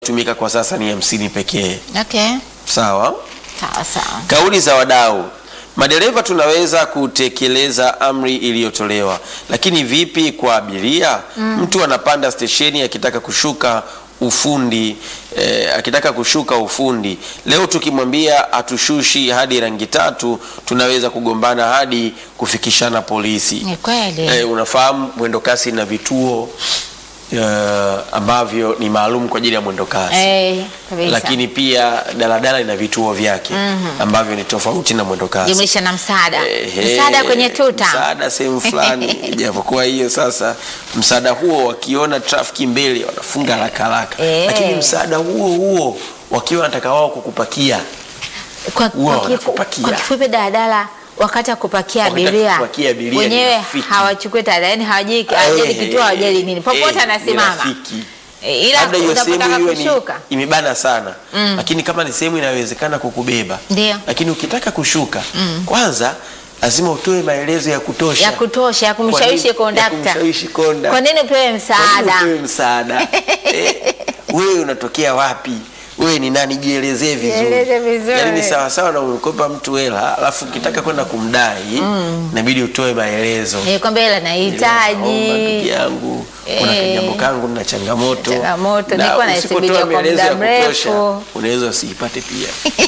tumika kwa sasa ni hamsini pekee. Okay. Sawa. Sawa sawa. Kauli za wadau. Madereva tunaweza kutekeleza amri iliyotolewa, lakini vipi kwa abiria? Mtu anapanda stesheni akitaka kushuka ufundi eh, akitaka kushuka ufundi leo, tukimwambia atushushi hadi rangi tatu, tunaweza kugombana hadi kufikishana polisi. Ni kweli. Eh, unafahamu mwendo kasi na vituo eh, ambavyo ni maalum kwa ajili ya mwendo kasi Eh, kabisa. lakini pia daladala ina vituo vyake ambavyo ni tofauti na mwendo kasi. Jumlisha na msaada. Ehe, Msaada kwenye tuta. msaada sehemu fulani, japokuwa hiyo sasa, msaada huo wakiona trafiki mbele wanafunga haraka haraka, Eh. lakini msaada huo huo wakiwa wanataka wao kukupakia Kwa, Huwa kwa, kifu, wanakupakia. kwa kifupi daladala wakati wa kupakia Wakati wa abiria kupakia abiria ni wenyewe rafiki. hawachukui tada, yani hawajali hawajali Eh, kituo hawajali nini, popote eh, ni anasimama rafiki. Eh, ila labda hiyo sehemu unapotaka iwe ni kushuka imebana sana lakini kama ni sehemu inayowezekana kukubeba Ndio. lakini ukitaka kushuka kwanza lazima utoe maelezo ya kutosha ya kutosha ya Kwa nini- kumshawishi ya kondakta. kumshawishi konda. Kwa nini upewe Kwa nini msaada? upewe msaada Eh, wewe unatokea wapi wewe ni nani jielezee vizuri Jieleze vizuri. yaani ni sawasawa na umekopa mtu hela alafu ukitaka kwenda kumdai inabidi utoe maelezo Eh, kwamba ila Naomba ndugu nahitaji yangu kuna Eh. kajambo kangu na changamoto Changamoto, Na nilikuwa usipotoa naisubiria kwa maelezo muda ya kutosha, mrefu. unaweza usiipate pia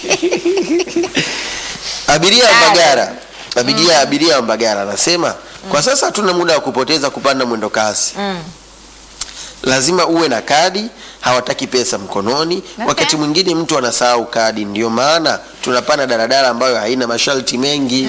abiria wa Sawa. Mbagala abiria abiria wa Mbagala anasema kwa sasa hatuna muda wa kupoteza kupanda mwendo kasi lazima uwe na kadi hawataki pesa mkononi Okay. wakati mwingine mtu anasahau kadi ndio maana tunapanda daladala ambayo haina masharti mengi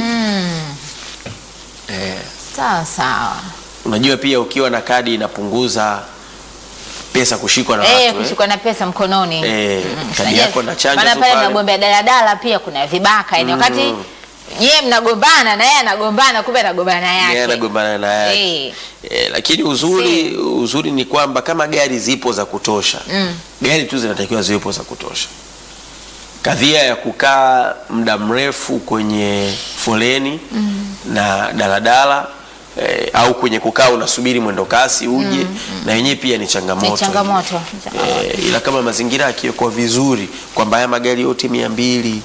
eh. sawa sawa. Unajua pia ukiwa na kadi inapunguza pesa kushikwa na Eh, watu eh. kushikwa na pesa mkononi. Eh, Mm, kadi unajua, yako na chanja maana tu pale pale. magombea daladala pia kuna vibaka yani wakati yeye mnagombana na yeye anagombana kumbe anagombana yake. Yeye anagombana na yake. Eh. Eh, lakini uzuri uzuri ni kwamba kama gari zipo za kutosha Mm. gari tu zinatakiwa ziwepo za kutosha. Kadhia ya kukaa muda mrefu kwenye foleni na daladala eh, au kwenye kukaa unasubiri mwendo kasi uje na yenyewe pia ni changamoto. Ni changamoto. Eh, ila kama mazingira yakiwekwa vizuri kwamba haya magari yote mia mbili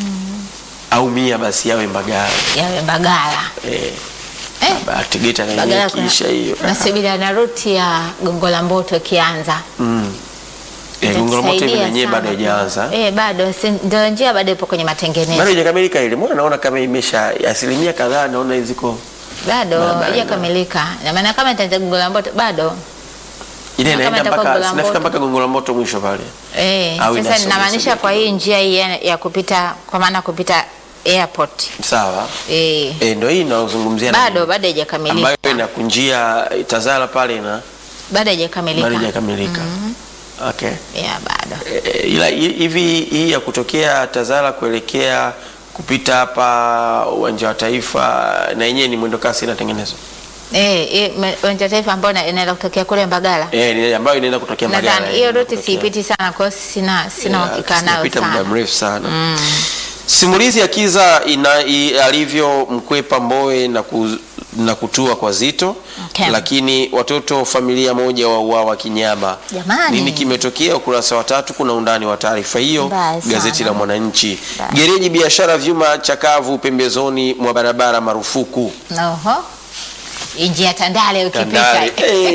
au mia basi yawe Mbagala Yawe Mbagala. eh, Eh. Baba, Tegeta na yenyewe Mbagala kuna kiisha hiyo nasubiri na ruti ya Gongo la Mboto ikianza. mm. eh, Gongo la Mboto hivi na Itatusaidia yenyewe bado sana. haijaanza Eh, bado si- ndio njia bado ipo kwenye matengenezo. bado haijakamilika ile, mbona naona kama imesha asilimia kadhaa, naona ziko Bado Barabara haijakamilika. Na maana kama itaanza Gongo la Mboto bado ile Na kama inaenda itakuwa mpaka Gongo la sinafika Mboto. mpaka Gongo la Mboto mwisho pale. Eh, Au sasa inasogea ninamaanisha sogea kwa hii njia hii ya, ya kupita kwa maana kupita airport. Sawa Eh, eh, ndio hii inaozungumzia na bado mimi. bado haijakamilika. ambayo inakunjia Tazara pale na Bado haijakamilika. bado haijakamilika. Okay. Yeah, bado. Eh, ila hi- hivi hii ya kutokea Tazara kuelekea kupita hapa uwanja wa Taifa na yenyewe ni mwendo kasi inatengenezwa Eh, eh, me- uwanja wa taifa ambao ina- inaenda kutokea kule Mbagala. eh, ni ambayo inaenda kutokea Mbagala. Nadhani hiyo inaenda route kutokea- siipiti sana kwa hiyo sina sina Yeah, uhakika nayo sijapita muda sana. mrefu sana simulizi ya Kiza ina, i, alivyomkwepa Mbowe na, ku, na kutua kwa Zito Okay. lakini watoto familia moja wauawa kinyama. Jamani. Nini kimetokea? Ukurasa wa tatu kuna undani wa taarifa hiyo, Mbaya sana. gazeti la Mwananchi. Mbaya. Gereji biashara vyuma chakavu pembezoni mwa barabara marufuku. Oho. Njia Tandale ukipita. Tandale.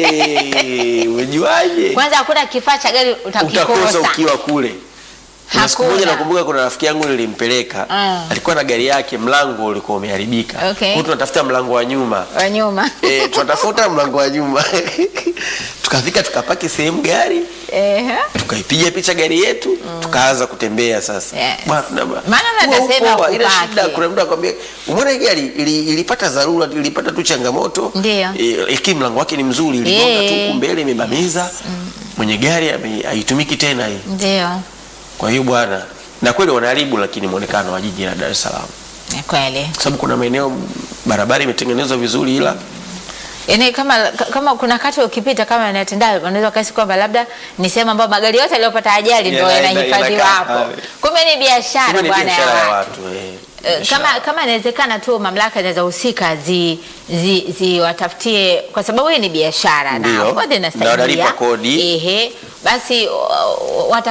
Eh, umejuaje? Kwanza hakuna kifaa cha gari utakosa utakikosa. ukiwa kule. Kuna siku moja Hakuna. nakumbuka kuna rafiki yangu nilimpeleka Mm. alikuwa na gari yake, mlango ulikuwa umeharibika. Okay. Kwa hiyo tunatafuta mlango wa nyuma Wa nyuma. e, tunatafuta mlango wa nyuma tukafika tukapaki sehemu gari Eh. tukaipiga picha gari yetu tukaanza kutembea sasa. Yes. Bwana, tuna- Maana huwa nasema upo, ile kupaki. shida kuna mtu akwambia umeona hii gari ili, ilipata dharura ilipata tu changamoto Ndio. Eh, lakini mlango wake ni mzuri iligonga tu Eh. huku mbele imebamiza mwenye gari ame- haitumiki tena hii Ndio. kwa hiyo bwana, na kweli wanaharibu lakini muonekano wa jiji la Dar es Salaam, Ni kweli. kwa sababu kuna maeneo barabara imetengenezwa vizuri, ila Yaani kama kama kuna kati ukipita kama na Tandale unaweza kasi kwamba labda ni sehemu ambayo magari yote yaliyopata ajali ndio Yana- yanahifadhiwa yanakaa hapo. pale. Kumbe ni biashara kumbe ni bwana biashara ya ya watu. watu eh, Eh, biashara. kama kama inawezekana tu mamlaka zinazahusika zi zi ziwatafutie kwa sababu hii ni biashara Ndio. na of course Na inasaidia. wanalipa kodi. Ehe, basi uh, wata